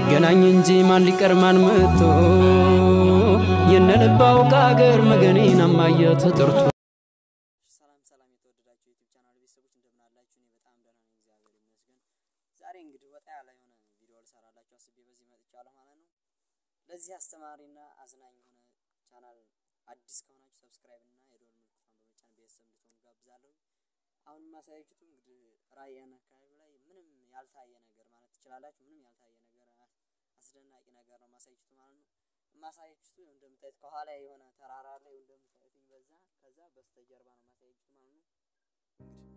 ይገናኝ እንጂ ማን ሊቀር ማን መጥቶ የነልባው ከአገር መገኔን አማየ ተጠርቶ ሰላም ሰላም የተወደዳችሁ የዩቲዩብ ቻናል ቤተሰቦች እንደምን አላችሁ? እኔ በጣም ደህና ነኝ፣ እግዚአብሔር ይመስገን። ዛሬ እንግዲህ ወጣ ያለ የሆነ ቪዲዮ ልሰራላችሁ አስቤ በዚህ መጥቻለሁ ማለት ነው። ለዚህ አስተማሪና አዝናኝ የሆነ ቻናል አዲስ ከሆናችሁ ሰብስክራይብ እና የደወል ምልክቷን በመጫን ቤተሰብ እንድትሆኑ ጋብዛለሁ። አሁን የማሳያችሁ እንግዲህ ራያን አካባቢ ላይ ምንም ያልታየ ነገር ማለት ትችላላችሁ። ምንም ያልታየ ነገር አስደናቂ ነገር ነው ማሳያችሁ ማለት ነው። የማሳያችሁ እንደምታዩት ከኋላ የሆነ ተራራ ላይ እንደምታዩት በዛ ከዛ በስተጀርባ ነው ማሳያችሁ ማለት ነው።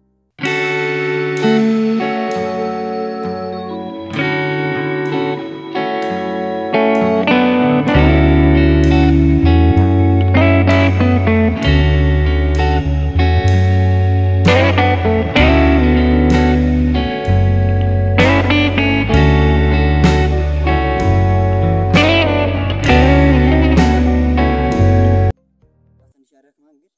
ትንሽ ያደክማል ግን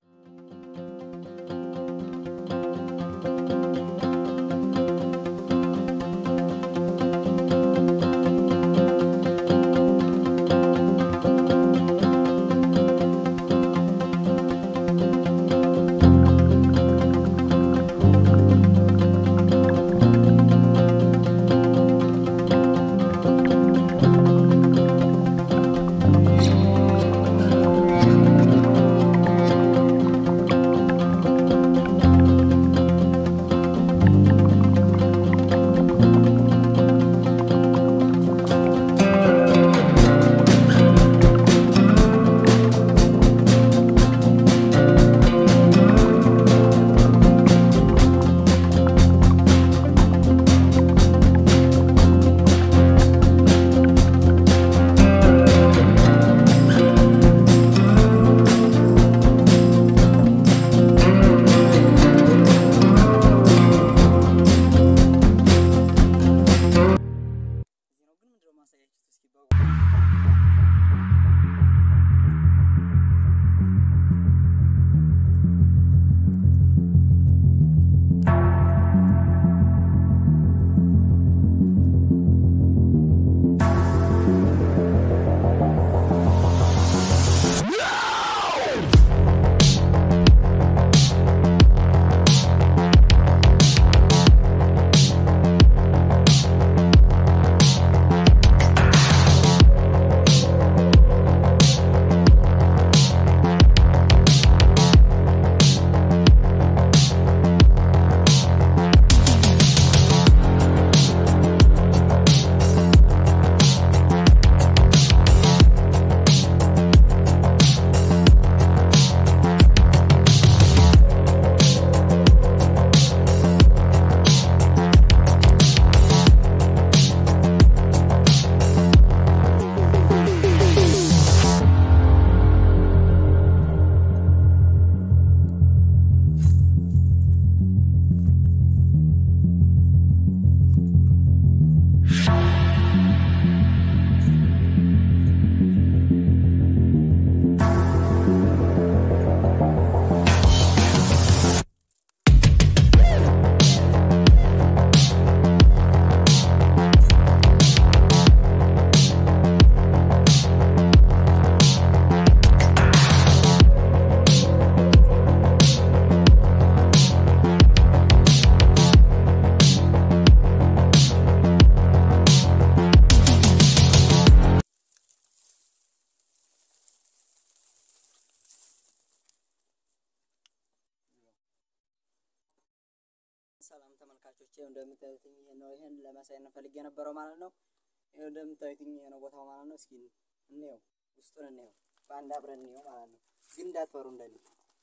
እዚህ ነው ግን ምንድነው ማሳያችሁ እስኪ በጉ ሰላም ተመልካቾች፣ ይኸው እንደምታዩት ይሄ ነው። ይሄን ለማሳየት ነው ፈልጌ የነበረው ማለት ነው። ይኸው እንደምታዩት ይሄ ነው ቦታው ማለት ነው። እስኪ እንየው፣ ውስጡን እንየው፣ በአንድ አብረን እንየው ማለት ነው። ግን እንዳትፈሩ እንደኔ።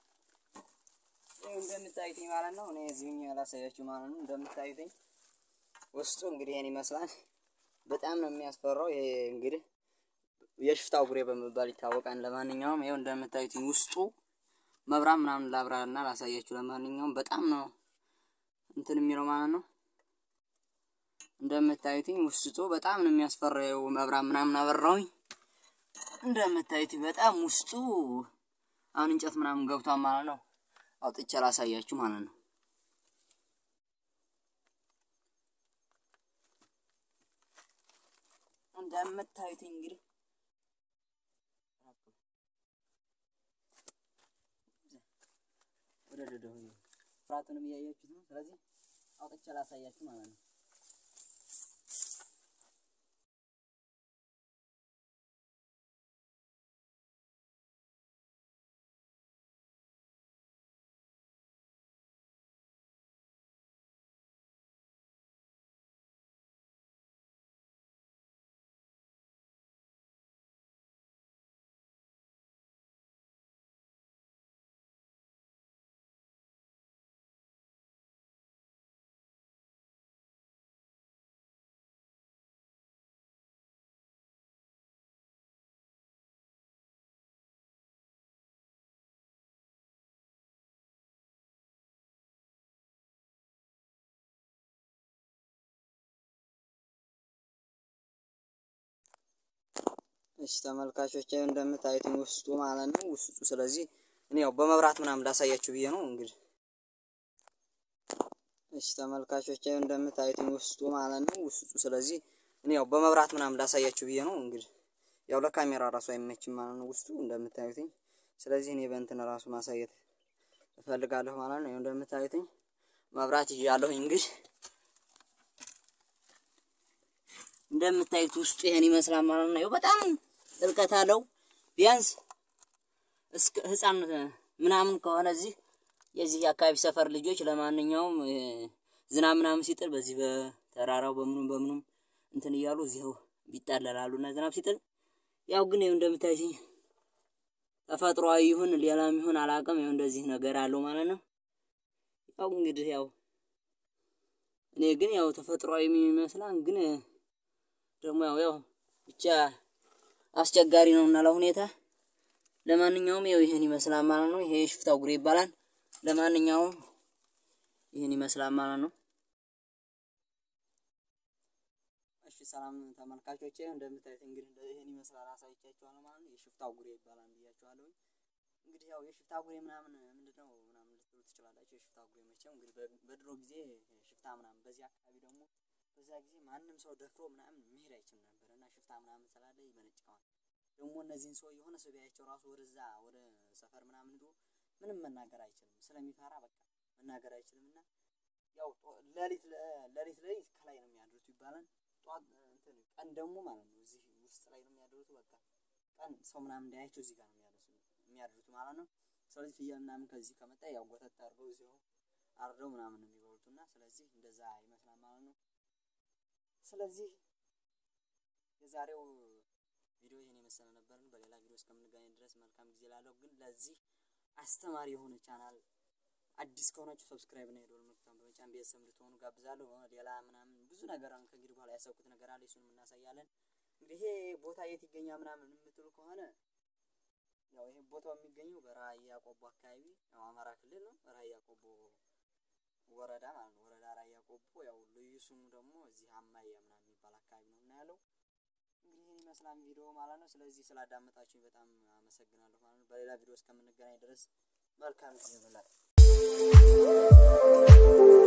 ይኸው እንደምታዩት ማለት ነው። እኔ እዚሁ ላሳያችሁ ማለት ነው። እንደምታዩት ውስጡ እንግዲህ ይሄን ይመስላል። በጣም ነው የሚያስፈራው። ይሄ እንግዲህ የሽፍታ ጉሬ በመባል ይታወቃል። ለማንኛውም ይኸው እንደምታዩት ውስጡ መብራት ምናምን ላብራና ላሳያችሁ። ለማንኛውም በጣም ነው እንትን የሚለው ማለት ነው። እንደምታዩትኝ ውስጡ በጣም ነው የሚያስፈራው። መብራት ምናምን አበራውኝ። እንደምታዩት በጣም ውስጡ አሁን እንጨት ምናምን ገብቷል ማለት ነው። አውጥቼ ላሳያችሁ ማለት ነው። እንደምታዩት እንግዲህ ወደ ደደሁ ፍራቱንም እያያችሁት ነው። ስለዚህ አውጥቼ ላሳያችሁ ማለት ነው። እሺ ተመልካቾች እንደምታዩት ውስጡ ማለት ነው ውስጡ። ስለዚህ እኔ ያው በመብራት ምናምን ላሳያችሁ ብዬ ነው እንግዲህ። እሺ ተመልካቾች እንደምታዩት ውስጡ ማለት ነው ውስጡ። ስለዚህ እኔ ያው በመብራት ምናምን ላሳያችሁ ብዬ ነው እንግዲህ። ያው ለካሜራ ራሱ አይመችም ማለት ነው ውስጡ እንደምታዩትኝ። ስለዚህ እኔ በእንትን ራሱ ማሳየት እፈልጋለሁ ማለት ነው። እንደምታዩትኝ መብራት ይዣለሁ እንግዲህ እንደምታዩት ውስጡ ይሄን ይመስላል ማለት ነው። በጣም ጥልቀት አለው። ቢያንስ እስከ ህፃን ምናምን ከሆነ እዚህ የዚህ የአካባቢ ሰፈር ልጆች ለማንኛውም ዝናብ ምናምን ሲጥል በዚህ በተራራው በምኑም በምኑም እንትን እያሉ እዚው ቢጣለላሉ እና ዝናብ ሲጥል ያው ግን ይኸው እንደምታዩት ተፈጥሯዊ ይሁን ሌላም ይሁን አላውቅም፣ ይኸው እንደዚህ ነገር አለው ማለት ነው። ያው እንግዲህ ያው እኔ ግን ያው ተፈጥሯዊ የሚመስላን ግን ደግሞ ያው ያው ብቻ አስቸጋሪ ነው እና ለሁኔታ ለማንኛውም ያው ይሄን ይመስላል ማለት ነው። ይሄ ሽፍታው ጉሬ ይባላል። ለማንኛውም ይሄን ይመስላል ማለት ነው። እሺ ሰላም ተመልካቾቼ፣ እንደምታዩት እንግዲህ ይሄን ይመስላል አሳይቻችኋለሁ ማለት ነው። የሽፍታው ጉሬ ይባላል ብያችኋለሁ። እንግዲህ ያው የሽፍታ ጉሬ ምናምን ምንድነው ምናምን ልትሉ ትችላላችሁ። የሽፍታ ጉሬ መቼም እንግዲህ በድሮ ጊዜ ሽፍታ ምናምን በዚህ አካባቢ ደግሞ በዛ ጊዜ ማንም ሰው ደፍሮ ምናምን መሄድ አይችልም ነበር እና ሽፍታ ምናምን ስላለ ይመነጭቀዋል። ደግሞ እነዚህን ሰው የሆነ ሰው ቢያያቸው ራሱ ወደዛ ወደ ሰፈር ምናምን ሄዶ ምንም መናገር አይችልም ስለሚፈራ በቃ መናገር አይችልም እና ያው ሌሊት ሌሊት ሌሊት ከላይ ነው የሚያድሩት ይባላል። ጧት እንትን ቀን ደግሞ ማለት ነው እዚህ ውስጥ ላይ ነው የሚያድሩት። በቃ ቀን ሰው ምናምን እንዳያቸው እዚህ ጋር ነው የሚያድሩት ማለት ነው። ስለዚህ ፍየል ምናምን ከዚህ ከመጣ ያው ጎተት አድርገው እዚሁ አርደው ምናምን ነው የሚበሉት እና ስለዚህ እንደዛ ይመስላል ማለት ነው። ስለዚህ የዛሬው ቪዲዮ ይሄን የመሰለ ነበር። በሌላ ቪዲዮ እስከምንገናኝ ድረስ መልካም ጊዜ ላለው። ግን ለዚህ አስተማሪ የሆነ ቻናል አዲስ ከሆናችሁ ሰብስክራይብ እና የደወል ምልክቱን በመጫን ቤተሰብ እንድትሆኑ ጋብዛለሁ። ሌላ ምናምን ብዙ ነገር አሁን ከእንግዲህ በኋላ ያሰብኩት ነገር አለ፣ እሱንም እናሳያለን። እንግዲህ ይሄ ቦታ የት ይገኛል ምናምን የምትሉ ከሆነ ያው ይሄ ቦታው የሚገኘው በራያ ቆቦ አካባቢ ያው አማራ ክልል ነው። ራያ ቆቦ ወረዳ ማለት ነው። ወረዳ ራያ ቆቦ ያው ልዩ ስሙ ደግሞ እዚህ አማያ ምናምን የሚባል አካባቢ ነው እና ያለው እንግዲህ ይህን ይመስላል ቪዲዮ ማለት ነው። ስለዚህ ስላዳመጣችሁኝ በጣም አመሰግናለሁ ማለት ነው። በሌላ ቪዲዮ እስከምንገናኝ ድረስ መልካም ጊዜ ይሁንላችሁ።